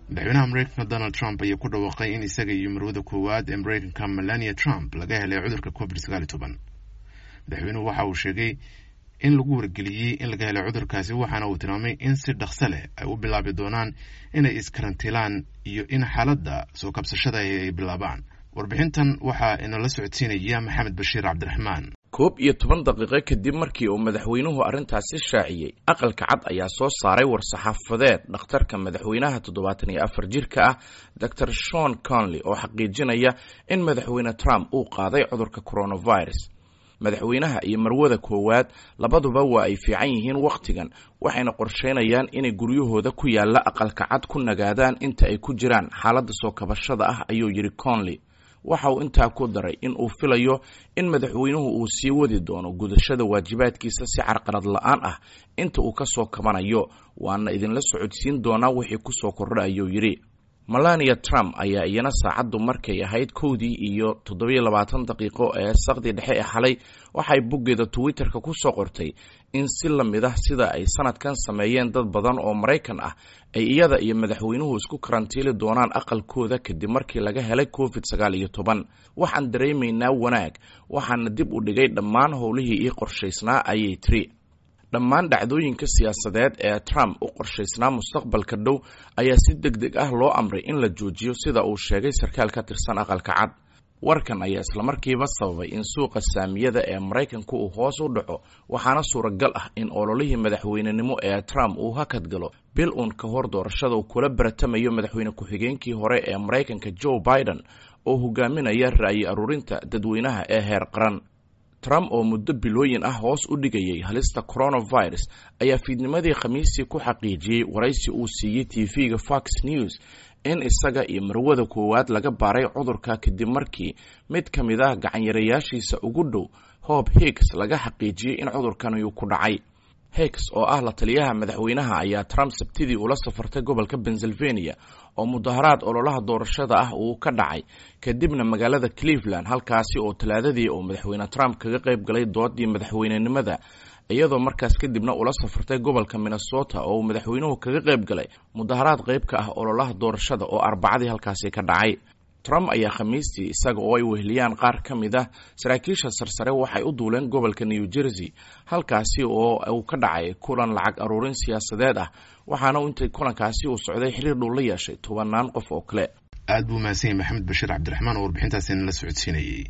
madaxweynaha mareykanka donald trump ayaa ku dhawaaqay in isaga iyo marwada koowaad ee mareykanka melania trump laga helay cudurka covid sagaal iyo toban madaxweynuhu waxa uu sheegay in lagu wargeliyey in laga helay cudurkaasi waxaana uu tilmaamay in si dhaqso leh ay u bilaabi doonaan inay iskarantilaan iyo in xaaladda soo kabsashada ay bilaabaan warbixintan waxaa inala socodsiinaya maxamed bashiir cabdiraxmaan koob iyo toban daqiiqo kadib markii uu madaxweynuhu arrintaasi shaaciyey aqalka cad ayaa soo saaray war-saxaafadeed dhakhtarka madaxweynaha toddobaatan iyo afar jirka ah doctor shon conley oo xaqiijinaya in madaxweyne trump uu qaaday cudurka coronavirus madaxweynaha iyo marwada koowaad labaduba waa ay fiican yihiin wakhtigan waxayna qorsheynayaan inay guryahooda ku yaalla aqalka cad ku nagaadaan inta ay ku jiraan xaaladda soo kabashada ah ayuu yidhi conley waxa uu intaa ku daray in uu filayo in madaxweynuhu uu sii wadi doono gudashada waajibaadkiisa si carqalad la-aan ah inta uu ka soo kabanayo waana idinla socodsiin doonaa wixii kusoo kordha ayuu yidhi melania trump ayaa iyana saacaddu markay ahayd kowdii iyo toddobiyo labaatan daqiiqo ee saqdi dhexe ee xalay waxay boggeeda twitterka ku soo qortay in si la mid ah sida ay sanadkan sameeyeen dad badan oo maraykan ah ay iyada iyo madaxweynuhu isku karantiili doonaan aqalkooda kadib markii laga helay covid sagaal iyo toban waxaan dareemaynaa wanaag waxaana dib u dhigay dhammaan howlihii ii qorshaysnaa ayay tiri dhammaan dhacdooyinka siyaasadeed ee trump u qorshaysnaa mustaqbalka dhow ayaa si deg deg ah loo amray in la joojiyo sida uu sheegay sarkaal ka tirsan aqalka cad warkan ayaa islamarkiiba sababay in suuqa saamiyada ee maraykanku uu hoos u dhaco waxaana suuragal ah in ololihii madaxweynenimo ee trump uu hakad galo bil uun ka hor doorashada uu kula baratamayo madaxweyne ku-xigeenkii hore ee maraykanka joe biden oo hogaaminaya ra'yi aruurinta dadweynaha ee heer qaran trump oo muddo bilooyin ah hoos u dhigayay halista coronavirus ayaa fiidnimadii khamiistii ku xaqiijiyey waraysi uu siiyey tv-ga fox news in isaga iyo marwada koowaad laga baaray cudurka kadib markii mid ka mid ah gacanyarayaashiisa ugu dhow hob higgs laga xaqiijiyey in cudurkani uu ku dhacay higgs oo ah la taliyaha madaxweynaha ayaa trump sabtidii ula safartay gobolka pennsylvania oo mudaharaad ololaha doorashada ah uu ka dhacay kadibna magaalada cleveland halkaasi oo talaadadii uu madaxweyne trump kaga qayb galay doodii madaxweynenimada iyadoo markaas kadibna ula safartay gobolka minnesota oo uu madaxweynuhu kaga qayb galay mudaharaad qayb ka ah ololaha doorashada oo arbacadii halkaasi ka dhacay trump ayaa khamiistii isaga oo ay weheliyaan qaar ka mid ah saraakiisha sarsare waxay u duuleen gobolka new jersey halkaasi oo uu ka dhacay kulan lacag aruurin siyaasadeed ah waxaana intay kulankaasi uu socday xiriir dhow la yeeshay tobanaan qof oo kale aad buu mahadsan yahy maxamed bashiir cabdiraxmaan oo warbixintaasi nala socodsiinayey